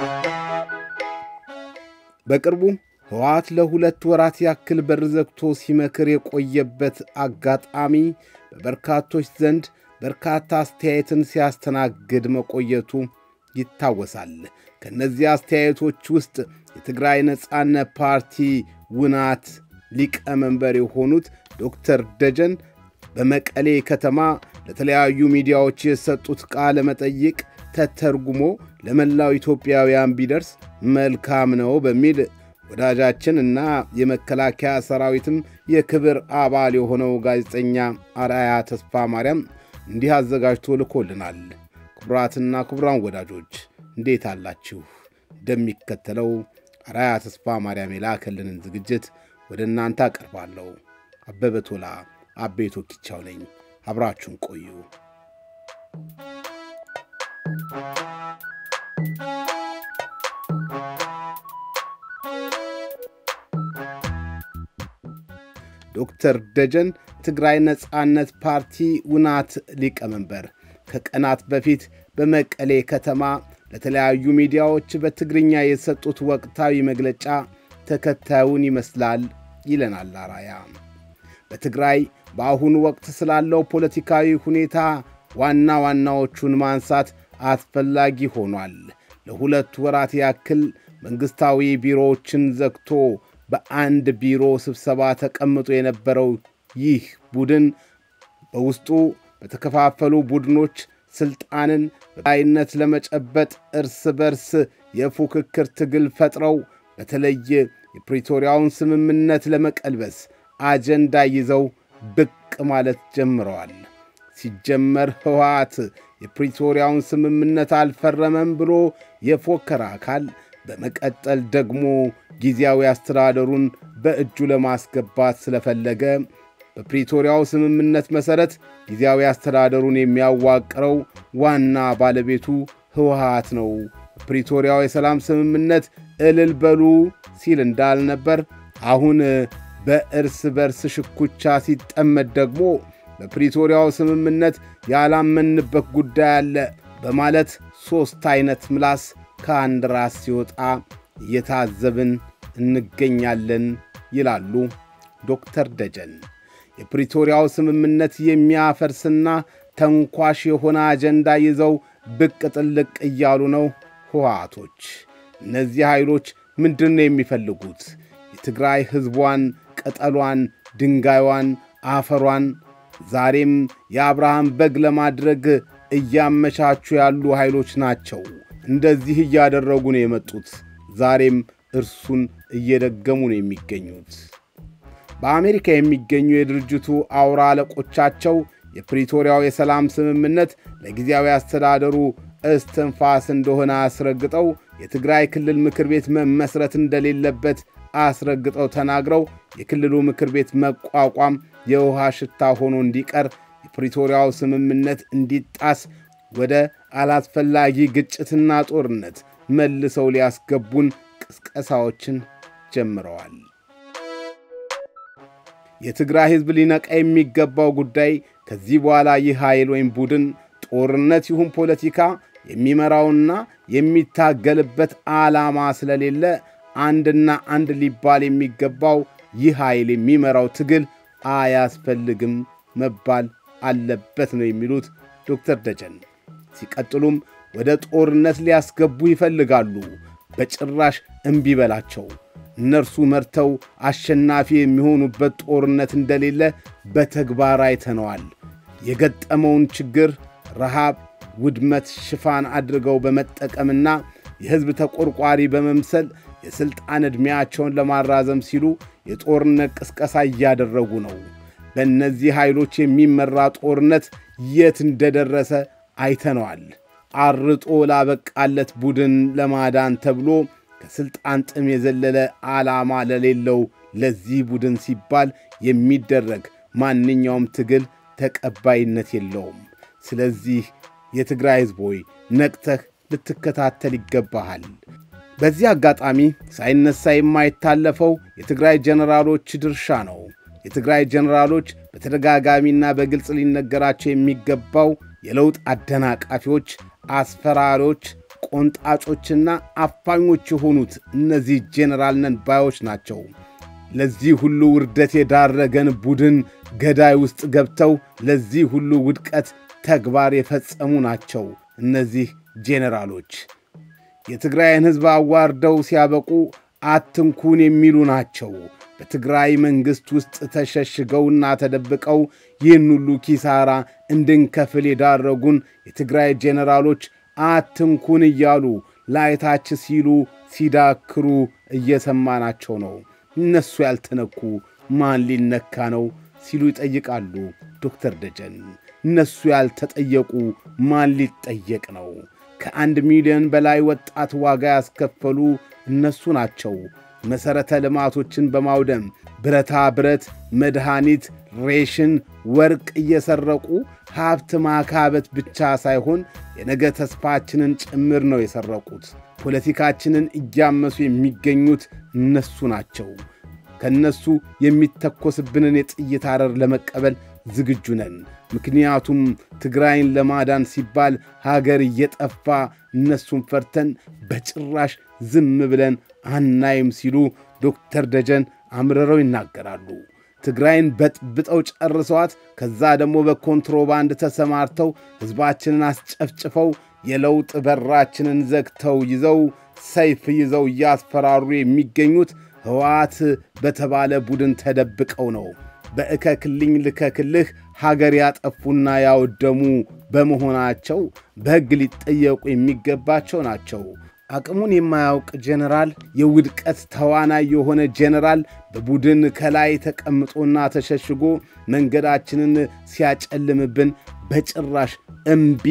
በቅርቡ ህወሓት ለሁለት ወራት ያክል በር ዘግቶ ሲመክር የቆየበት አጋጣሚ በበርካቶች ዘንድ በርካታ አስተያየትን ሲያስተናግድ መቆየቱ ይታወሳል። ከእነዚህ አስተያየቶች ውስጥ የትግራይ ነጻነት ፓርቲ ውናት ሊቀመንበር የሆኑት ዶክተር ደጀን በመቀሌ ከተማ ለተለያዩ ሚዲያዎች የሰጡት ቃለ መጠይቅ ተተርጉሞ ለመላው ኢትዮጵያውያን ቢደርስ መልካም ነው በሚል ወዳጃችን እና የመከላከያ ሰራዊትም የክብር አባል የሆነው ጋዜጠኛ አርአያ ተስፋ ማርያም እንዲህ አዘጋጅቶ ልኮልናል። ክቡራትና ክቡራን ወዳጆች እንዴት አላችሁ? እንደሚከተለው አርአያ ተስፋ ማርያም የላከልንን ዝግጅት ወደ እናንተ አቀርባለሁ። አበበ ቶላ አቤቶ ኪቻው ነኝ። አብራችሁን ቆዩ። ዶክተር ደጀን ትግራይ ነጻነት ፓርቲ ውናት ሊቀመንበር ከቀናት በፊት በመቀሌ ከተማ ለተለያዩ ሚዲያዎች በትግርኛ የሰጡት ወቅታዊ መግለጫ ተከታዩን ይመስላል ይለናል አራያ። በትግራይ በአሁኑ ወቅት ስላለው ፖለቲካዊ ሁኔታ ዋና ዋናዎቹን ማንሳት አስፈላጊ ሆኗል። ለሁለት ወራት ያክል መንግሥታዊ ቢሮዎችን ዘግቶ በአንድ ቢሮ ስብሰባ ተቀምጦ የነበረው ይህ ቡድን በውስጡ በተከፋፈሉ ቡድኖች ሥልጣንን በላይነት ለመጨበጥ እርስ በርስ የፉክክር ትግል ፈጥረው በተለየ የፕሪቶሪያውን ስምምነት ለመቀልበስ አጀንዳ ይዘው ብቅ ማለት ጀምረዋል። ሲጀመር ህወሓት የፕሪቶሪያውን ስምምነት አልፈረመም ብሎ የፎከረ አካል በመቀጠል ደግሞ ጊዜያዊ አስተዳደሩን በእጁ ለማስገባት ስለፈለገ በፕሪቶሪያው ስምምነት መሠረት ጊዜያዊ አስተዳደሩን የሚያዋቅረው ዋና ባለቤቱ ህወሓት ነው። ፕሪቶሪያው የሰላም ስምምነት እልል በሉ ሲል እንዳልነበር አሁን በእርስ በርስ ሽኩቻ ሲጠመድ ደግሞ በፕሪቶሪያው ስምምነት ያላመንበት ጉዳይ አለ በማለት ሦስት ዐይነት ምላስ ከአንድ ራስ ሲወጣ እየታዘብን እንገኛለን ይላሉ ዶክተር ደጀን። የፕሪቶሪያው ስምምነት የሚያፈርስና ተንኳሽ የሆነ አጀንዳ ይዘው ብቅ ጥልቅ እያሉ ነው ህወሓቶች። እነዚህ ኃይሎች ምንድን ነው የሚፈልጉት? የትግራይ ሕዝቧን፣ ቅጠሏን፣ ድንጋይዋን፣ አፈሯን ዛሬም የአብርሃም በግ ለማድረግ እያመቻቹ ያሉ ኃይሎች ናቸው። እንደዚህ እያደረጉ ነው የመጡት። ዛሬም እርሱን እየደገሙ ነው የሚገኙት። በአሜሪካ የሚገኙ የድርጅቱ አውራ አለቆቻቸው የፕሪቶሪያው የሰላም ስምምነት ለጊዜያዊ አስተዳደሩ እስትንፋስ እንደሆነ አስረግጠው የትግራይ ክልል ምክር ቤት መመስረት እንደሌለበት አስረግጠው ተናግረው የክልሉ ምክር ቤት መቋቋም የውሃ ሽታ ሆኖ እንዲቀር የፕሪቶሪያው ስምምነት እንዲጣስ ወደ አላስፈላጊ ግጭትና ጦርነት መልሰው ሊያስገቡን ቅስቀሳዎችን ጀምረዋል። የትግራይ ሕዝብ ሊነቃ የሚገባው ጉዳይ ከዚህ በኋላ ይህ ኃይል ወይም ቡድን ጦርነት ይሁን ፖለቲካ የሚመራውና የሚታገልበት ዓላማ ስለሌለ አንድና አንድ ሊባል የሚገባው ይህ ኃይል የሚመራው ትግል አያስፈልግም መባል አለበት ነው የሚሉት ዶክተር ደጀን። ሲቀጥሉም ወደ ጦርነት ሊያስገቡ ይፈልጋሉ። በጭራሽ እምቢ በላቸው። እነርሱ መርተው አሸናፊ የሚሆኑበት ጦርነት እንደሌለ በተግባር አይተነዋል። የገጠመውን ችግር ረሃብ፣ ውድመት ሽፋን አድርገው በመጠቀምና የሕዝብ ተቆርቋሪ በመምሰል የሥልጣን ዕድሜያቸውን ለማራዘም ሲሉ የጦርነት ቅስቀሳ እያደረጉ ነው። በእነዚህ ኃይሎች የሚመራ ጦርነት የት እንደደረሰ አይተነዋል። አርጦ ላበቃለት ቡድን ለማዳን ተብሎ ከሥልጣን ጥም የዘለለ ዓላማ ለሌለው ለዚህ ቡድን ሲባል የሚደረግ ማንኛውም ትግል ተቀባይነት የለውም። ስለዚህ የትግራይ ሕዝብ ሆይ ነቅተህ ልትከታተል ይገባሃል። በዚህ አጋጣሚ ሳይነሳ የማይታለፈው የትግራይ ጀነራሎች ድርሻ ነው። የትግራይ ጀነራሎች በተደጋጋሚና በግልጽ ሊነገራቸው የሚገባው የለውጥ አደናቃፊዎች፣ አስፈራሪዎች፣ ቆንጣጮችና አፋኞች የሆኑት እነዚህ ጄኔራል ነን ባዮች ናቸው። ለዚህ ሁሉ ውርደት የዳረገን ቡድን ገዳይ ውስጥ ገብተው ለዚህ ሁሉ ውድቀት ተግባር የፈጸሙ ናቸው። እነዚህ ጄኔራሎች የትግራይን ሕዝብ አዋርደው ሲያበቁ አትንኩን የሚሉ ናቸው። በትግራይ መንግሥት ውስጥ ተሸሽገውና ተደብቀው ይህን ሁሉ ኪሳራ እንድንከፍል የዳረጉን የትግራይ ጄኔራሎች አትንኩን እያሉ ላይታች ሲሉ ሲዳክሩ እየሰማናቸው ነው። እነሱ ያልተነኩ ማን ሊነካ ነው ሲሉ ይጠይቃሉ ዶክተር ደጀን። እነሱ ያልተጠየቁ ማን ሊጠየቅ ነው? ከአንድ ሚሊዮን በላይ ወጣት ዋጋ ያስከፈሉ እነሱ ናቸው። መሠረተ ልማቶችን በማውደም ብረታ ብረት፣ መድኃኒት፣ ሬሽን፣ ወርቅ እየሰረቁ ሀብት ማካበት ብቻ ሳይሆን የነገ ተስፋችንን ጭምር ነው የሰረቁት። ፖለቲካችንን እያመሱ የሚገኙት እነሱ ናቸው። ከእነሱ የሚተኮስብንን የጥይት አረር ለመቀበል ዝግጁ ነን። ምክንያቱም ትግራይን ለማዳን ሲባል ሀገር እየጠፋ እነሱን ፈርተን በጭራሽ ዝም ብለን አናይም ሲሉ ዶክተር ደጀን አምርረው ይናገራሉ። ትግራይን በጥብጠው ጨርሰዋት ከዛ ደግሞ በኮንትሮባንድ ተሰማርተው ሕዝባችንን አስጨፍጭፈው የለውጥ በራችንን ዘግተው ይዘው ሰይፍ ይዘው እያስፈራሩ የሚገኙት ሕወሓት በተባለ ቡድን ተደብቀው ነው። በእከክልኝ ልከክልህ ሀገር ያጠፉና ያወደሙ በመሆናቸው በሕግ ሊጠየቁ የሚገባቸው ናቸው። አቅሙን የማያውቅ ጄኔራል፣ የውድቀት ተዋናይ የሆነ ጄኔራል በቡድን ከላይ ተቀምጦና ተሸሽጎ መንገዳችንን ሲያጨልምብን በጭራሽ እምቢ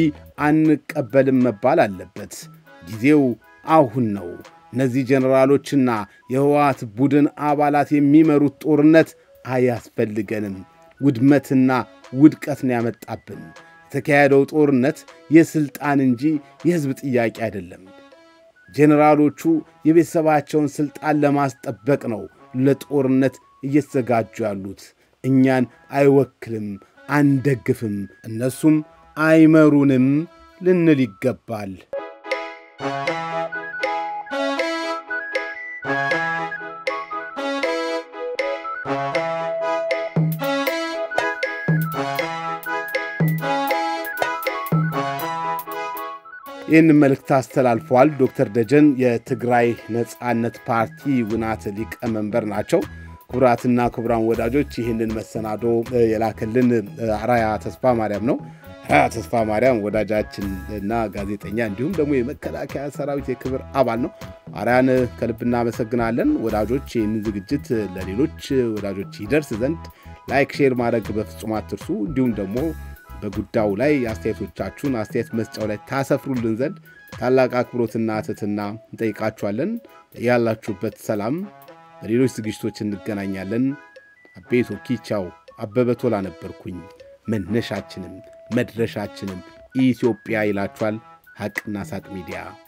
አንቀበልም መባል አለበት። ጊዜው አሁን ነው። እነዚህ ጄኔራሎችና የህወሓት ቡድን አባላት የሚመሩት ጦርነት አያስፈልገንም። ውድመትና ውድቀትን ያመጣብን የተካሄደው ጦርነት የሥልጣን እንጂ የሕዝብ ጥያቄ አይደለም። ጄኔራሎቹ የቤተሰባቸውን ሥልጣን ለማስጠበቅ ነው ለጦርነት እየተዘጋጁ ያሉት። እኛን አይወክልም፣ አንደግፍም፣ እነሱም አይመሩንም ልንል ይገባል። ይህን መልእክት አስተላልፈዋል። ዶክተር ደጀን የትግራይ ነጻነት ፓርቲ ውናት ሊቀመንበር ናቸው። ክቡራትና ክቡራን ወዳጆች ይህንን መሰናዶ የላከልን አራያ ተስፋ ማርያም ነው። አራያ ተስፋ ማርያም ወዳጃችን እና ጋዜጠኛ እንዲሁም ደግሞ የመከላከያ ሰራዊት የክብር አባል ነው። አራያን ከልብ እናመሰግናለን። ወዳጆች ይህንን ዝግጅት ለሌሎች ወዳጆች ይደርስ ዘንድ ላይክ፣ ሼር ማድረግ በፍጹም አትርሱ። እንዲሁም ደግሞ በጉዳዩ ላይ አስተያየቶቻችሁን አስተያየት መስጫው ላይ ታሰፍሩልን ዘንድ ታላቅ አክብሮትና ትሕትና እንጠይቃችኋለን። ያላችሁበት ሰላም። በሌሎች ዝግጅቶች እንገናኛለን። አቤቶ ኪቻው አበበ ቶላ ነበርኩኝ። መነሻችንም መድረሻችንም ኢትዮጵያ ይላችኋል ሐቅና ሳቅ ሚዲያ